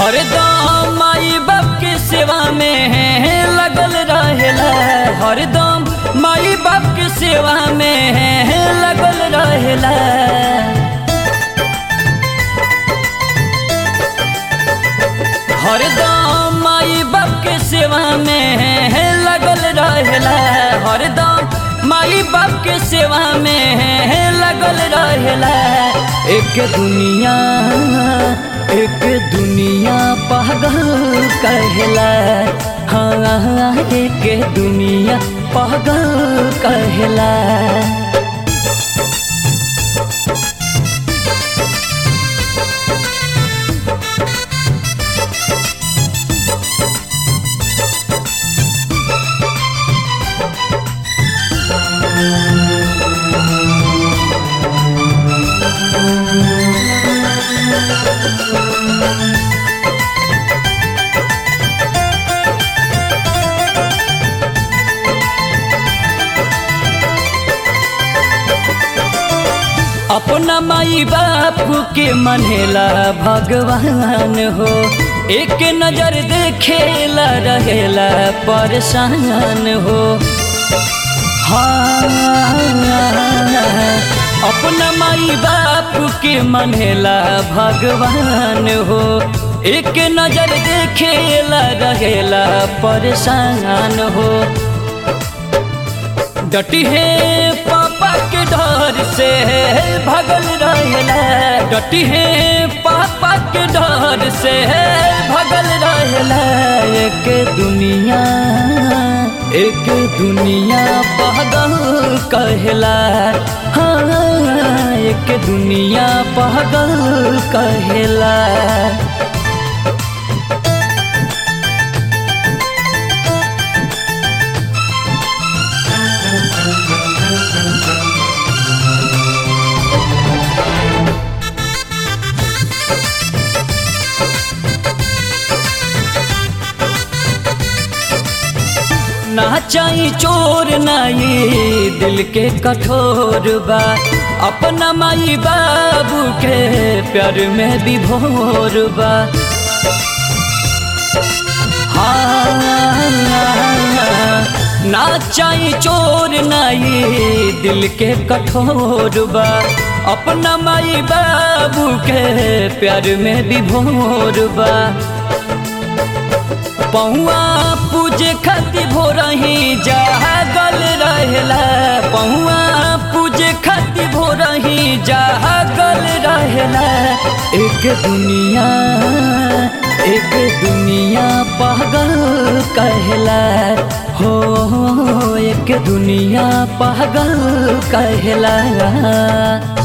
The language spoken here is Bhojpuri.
हरदम माई बाप के सेवा में लगल रहेला हरदम माई बाप के सेवा में लगल रहेला हरदम माई बाप के सेवा में लगल रहेला हरदम माई बाप के सेवा में लगल रहेला एक दुनिया एक दुनिया पागल कहला हाँ एक दुनिया पागल कहला अपना माई बाप के मनेला भगवान हो एक नजर देखेला रहेला परेशान हो हाँ अपना माई बाप के मनेला भगवान हो एक नजर देखेला रहेला परेशान हो डटी है पापा के डर से भगल रहेला डटी है पापा के डर से भगल रहेला एक दुनिया एक दुनिया पागल कहला हाँ एक दुनिया पागल कहला ना चाही चोर नाई दिल के कठोर बा अपना माई बाबू के प्यार में विभोर बा हाँ ना चाही चोर नाई दिल के कठोर बा अपना माई बाबू के प्यार में विभोर बा पहुआ पूजे खातिर भोरही जागल रहेला पहुआ पूजे खातिर भोरही जागल रहेला एक दुनिया एक दुनिया पागल कहला हो एक दुनिया पागल कहला